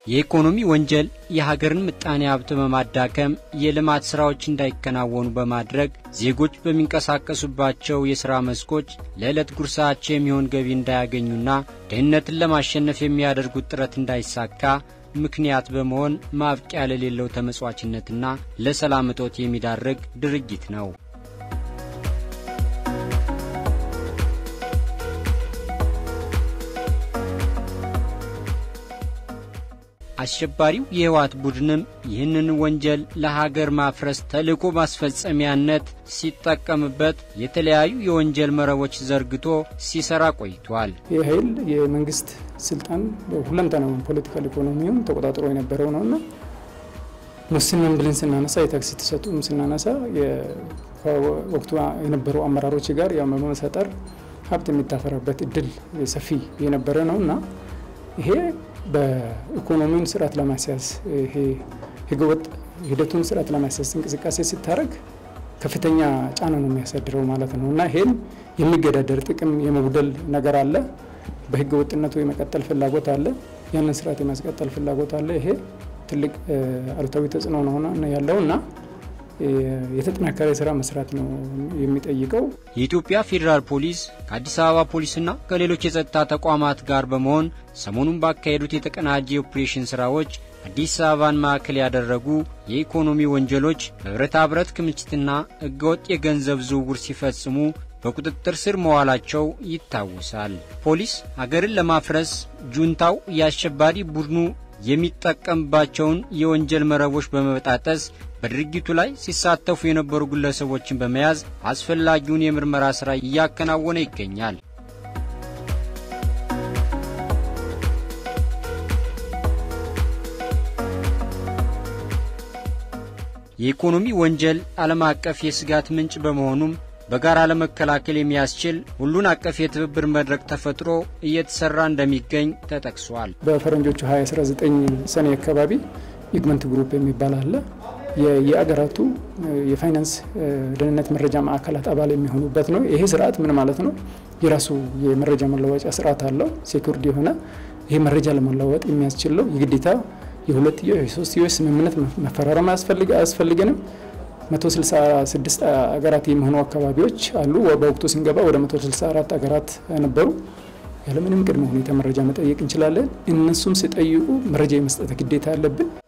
የኢኮኖሚ ወንጀል የሀገርን ምጣኔ ሀብት በማዳከም የልማት ሥራዎች እንዳይከናወኑ በማድረግ ዜጎች በሚንቀሳቀሱባቸው የሥራ መስኮች ለዕለት ጉርሳቸው የሚሆን ገቢ እንዳያገኙና ድህነትን ለማሸነፍ የሚያደርጉት ጥረት እንዳይሳካ ምክንያት በመሆን ማብቂያ ለሌለው ተመጽዋችነትና ለሰላም እጦት የሚዳርግ ድርጊት ነው። አሸባሪው የህወሓት ቡድንም ይህንን ወንጀል ለሀገር ማፍረስ ተልዕኮ ማስፈጸሚያነት ሲጠቀምበት የተለያዩ የወንጀል መረቦች ዘርግቶ ሲሰራ ቆይቷል። ይህ ኃይል የመንግስት ስልጣን ሁለንተናውን ፖለቲካል ኢኮኖሚውን ተቆጣጥሮ የነበረው ነውና ሙስናን ብለን ስናነሳ የታክሲ ተሰጡም ስናነሳ ወቅቱ የነበሩ አመራሮች ጋር በመሰጠር ሀብት የሚታፈራበት እድል ሰፊ የነበረ ነው እና ይሄ በኢኮኖሚውን ስርዓት ለማስያዝ ይሄ ህገወጥ ሂደቱን ስርዓት ለማስያዝ እንቅስቃሴ ሲታረግ ከፍተኛ ጫና ነው የሚያሳድረው ማለት ነው እና ይሄን የሚገዳደር ጥቅም የመጉደል ነገር አለ። በህገ ወጥነቱ የመቀጠል ፍላጎት አለ። ያንን ስርዓት የማስቀጠል ፍላጎት አለ። ይሄ ትልቅ አሉታዊ ተጽዕኖ ነው ያለው እና የተጠናከረ ስራ መስራት ነው የሚጠይቀው። የኢትዮጵያ ፌዴራል ፖሊስ ከአዲስ አበባ ፖሊስና ከሌሎች የጸጥታ ተቋማት ጋር በመሆን ሰሞኑን ባካሄዱት የተቀናጀ የኦፕሬሽን ስራዎች አዲስ አበባን ማዕከል ያደረጉ የኢኮኖሚ ወንጀሎች በብረታ ብረት ክምችትና ህገወጥ የገንዘብ ዝውውር ሲፈጽሙ በቁጥጥር ስር መዋላቸው ይታወሳል። ፖሊስ ሀገርን ለማፍረስ ጁንታው የአሸባሪ ቡድኑ የሚጠቀምባቸውን የወንጀል መረቦች በመበጣጠስ በድርጊቱ ላይ ሲሳተፉ የነበሩ ግለሰቦችን በመያዝ አስፈላጊውን የምርመራ ሥራ እያከናወነ ይገኛል። የኢኮኖሚ ወንጀል ዓለም አቀፍ የስጋት ምንጭ በመሆኑም በጋራ ለመከላከል የሚያስችል ሁሉን አቀፍ የትብብር መድረክ ተፈጥሮ እየተሰራ እንደሚገኝ ተጠቅሷል። በፈረንጆቹ 2019 ሰኔ አካባቢ ኢግመንት ግሩፕ የሚባል አለ። የአገራቱ የፋይናንስ ደህንነት መረጃ ማዕከላት አባል የሚሆኑበት ነው። ይሄ ስርዓት ምን ማለት ነው? የራሱ የመረጃ መለዋወጫ ስርዓት አለው። ሴኩርድ የሆነ ይሄ መረጃ ለመለዋወጥ የሚያስችል ነው። የግዴታ የሁለትዮሽ የሶስትዮሽ ስምምነት መፈራረም አያስፈልገንም። 166 አገራት የሚሆኑ አካባቢዎች አሉ። በወቅቱ ስንገባ ወደ 164 አገራት ነበሩ። ያለምንም ቅድመ ሁኔታ መረጃ መጠየቅ እንችላለን። እነሱም ሲጠይቁ መረጃ የመስጠት ግዴታ አለብን።